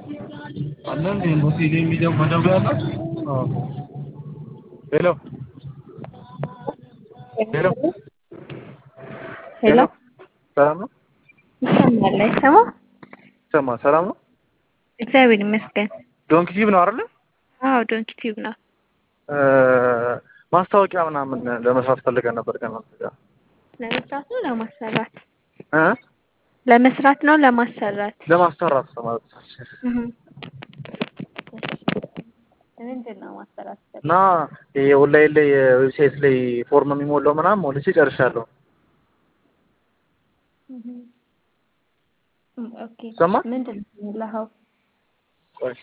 አለ እንዴ ኤምባሲ ላይ የሚገባ መደወያ አለ? አዎ። ሄሎ ሄሎ ሄሎ ሰላም ነው? ይሰማል አይሰማም? ይሰማል። ሰላም ነው? እግዚአብሔር ይመስገን። ዶንኪ ቲዩብ ነው አይደለ? አዎ ዶንኪ ቲዩብ ነው። ማስታወቂያ ምናምን ለመስራት ፈልገን ነበር ከእናንተ ጋር ለመስራት ነው ለማሰራት? እ ለመስራት ነው ለማሰራት? ለማሰራት ማለት ነው። እህ ምንድን ነው ማሰራት? እና የኦንላይን ላይ ዌብሳይት ላይ ፎርም የሚሞላው ምናምን ሞልቼ ጨርሻለሁ። እህ ኦኬ ይሰማል? ምንድን ነው የሞላኸው? ቆይ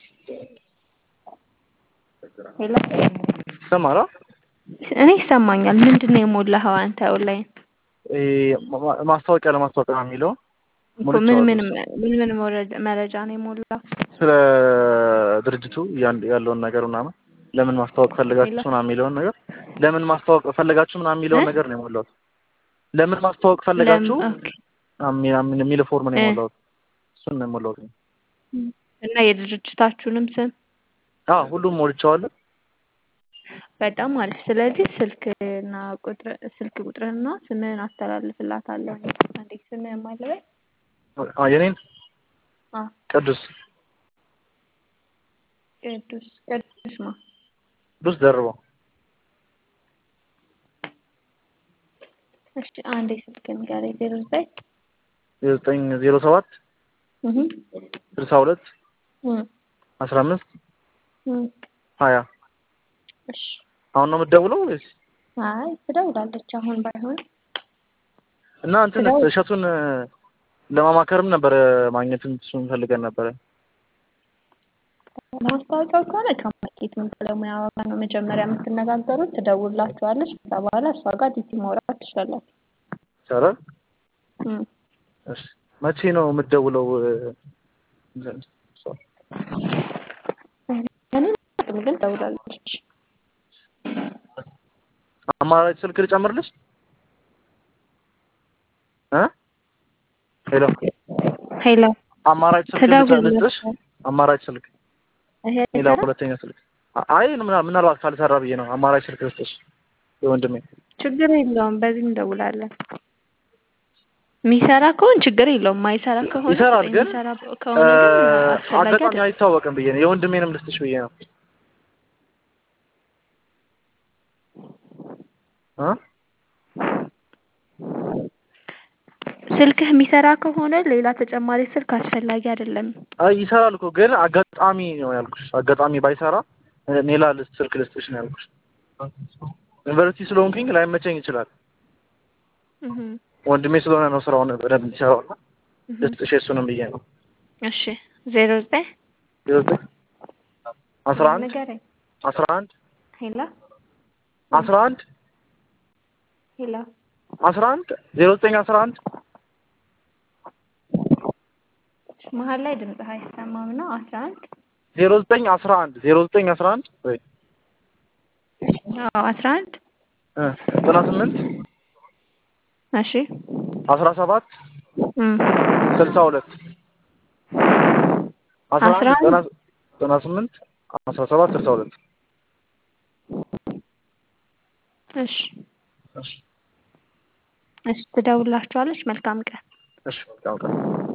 ሄሎ ይሰማል? አ? እኔ ይሰማኛል። ምንድን ነው የሞላኸው አንተ ኦንላይን? ይሄ ማ- ማስታወቂያ ለማስታወቂያ ነው የሚለው እኮ ምን ምን ምን ምን መረጃ መረጃ ነው የሞላው? ስለ ድርጅቱ ያን- ያለውን ነገር ምናምን ለምን ማስታወቅ ፈልጋችሁ ምናምን የሚለውን ነገር ለምን ማስታወቅ ፈለጋችሁ ምናምን የሚለውን እ? ነገር ነው የሞላሁት። ለምን ማስታወቅ ፈለጋችሁ ለም- ኦኬ ምናምን የሚል ፎርም ነው እ። የሞላሁት። እሱን ነው የሞላሁት። እና የድርጅታችሁንም ስም አዎ ሁሉም ሞልቼዋለሁ። በጣም አሪፍ። ስለዚህ ስልክና ቁጥር ስልክ ቁጥርህና ስምህን አስተላልፍላታለሁ። እንዴት ስምህን ማለበል? አ የኔን አ ቅዱስ ቅዱስ ቅዱስ ማ ቅዱስ ደርበው እሺ አንዴ ስልክ ንገረኝ። ዜሮ ዘጠኝ ዘጠኝ ዜሮ ሰባት እህ ስልሳ ሁለት እህ አስራ አምስት እህ ሀያ እሺ አሁን ነው የምትደውለው ወይስ? አይ ትደውላለች አሁን ባይሆን እና እንትን ትደውል- እሸቱን ለማማከርም ነበረ ማግኘትም እሱን ፈልገን ነበረ። ማስታወቂያው ከሆነ ከማርኬቲንግ ባለሙያ ጋር ነው መጀመሪያ የምትነጋገሩት። ትደውላችኋለች። ከዛ በኋላ እሷ ጋር ዲቲ ማውራት ትችላላችሁ። ይቻላል? እም። እሺ መቼ ነው የምትደውለው? እኔ አላውቅም፣ ግን ትደውላለች። አማራጭ ስልክ ልጨምርልሽ? እ ሄሎ ሄሎ አማራጭ ስልክ ልጨ- ልስጥሽ? ትደውላለች። አማራጭ ስልክ ይሄ ሌላ ሁለተኛ ስልክ አ- አይ ምና- ምናልባት ካልሰራ ብዬ ነው። አማራጭ ስልክ ልስጥሽ የወንድሜ። ችግር የለውም። በዚህ እንደውላለን። የሚሰራ ከሆነ ችግር የለውም። ማይሰራ ከሆነ ይሰራል ግን የሚሰራ ከሆነ ግን አስፈላጊ አጋጣሚ አይደለም። አይታወቅም ብዬ ነው። የወንድሜንም ልስጥሽ ብዬ ነው። እ ስልክህ የሚሰራ ከሆነ ሌላ ተጨማሪ ስልክ አስፈላጊ አይደለም። አይ ይሰራል እኮ ግን አጋጣሚ ነው ያልኩሽ። አጋጣሚ ባይሰራ እ- ሌላ ልስ- ስልክ ልስጥሽ ነው ያልኩሽ። ዩኒቨርሲቲ ስለሆንኩኝ ላይመቸኝ ይችላል። እህ ወንድሜ ስለሆነ ነው ስራውን በደንብ የሚሰራው እና እህ ልስጥሽ የእሱንም ብዬ ነው። እሺ ዜሮ ዘጠኝ ዜሮ ዘጠኝ አስራ አንድ ንገረኝ። አስራ አንድ ሄሎ አስራ አንድ ሄሎ አስራ አንድ ዜሮ ዘጠኝ አስራ አንድ መሀል ላይ ድምፅህ አይሰማም ነው። አስራ አንድ ዜሮ ዘጠኝ አስራ አንድ ዜሮ ዘጠኝ አስራ አንድ ወይ አዎ አስራ አንድ እ ዘጠና ስምንት እሺ አስራ ሰባት እም ስልሳ ሁለት አስራ አስራ አንድ አንድ ዘጠና ዘጠና ስምንት አስራ ሰባት ስልሳ ሁለት እሺ እሺ እሺ ትደውላችኋለች። መልካም ቀን። እሺ መልካም ቀን